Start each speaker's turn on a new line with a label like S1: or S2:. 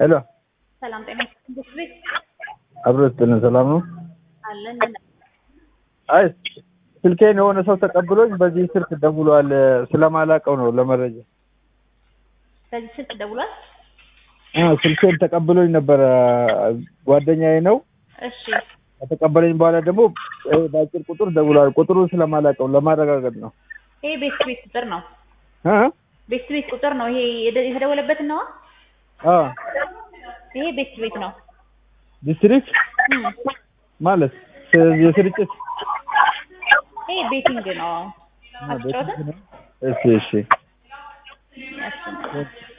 S1: ሄሎ
S2: ሰላም ጤና ይስጥልኝ። ቤት
S1: አብሮ ስጥልን ሰላም ነው?
S2: አለን
S1: አይ ስልኬን የሆነ ሰው ተቀብሎኝ በዚህ ስልክ ደውሏል። ስለማላውቀው ነው ለመረጃ
S2: በዚህ ስልክ ደውሏል።
S1: አ ስልኬን ተቀብሎኝ ነበረ ጓደኛዬ ነው።
S2: እሺ
S1: ከተቀበለኝ በኋላ ደግሞ እ በአጭር ቁጥር ደውሏል። ቁጥሩን ስለማላውቀው ለማረጋገጥ ነው።
S2: ይሄ ቤት ቤት ቁጥር ነው።
S1: እ
S2: ቤት ቤት ቁጥር ነው። ይሄ የደ- የተደወለበት ነው።
S1: አ
S2: ይሄ ቤት ቤት ነው።
S1: ዲስትሪክት
S2: እም፣
S1: ማለት ስ- የስርጭት
S2: ይሄ ቤቲንግ ነው። አትጫወትም?
S1: እሺ እሺ
S2: እሺ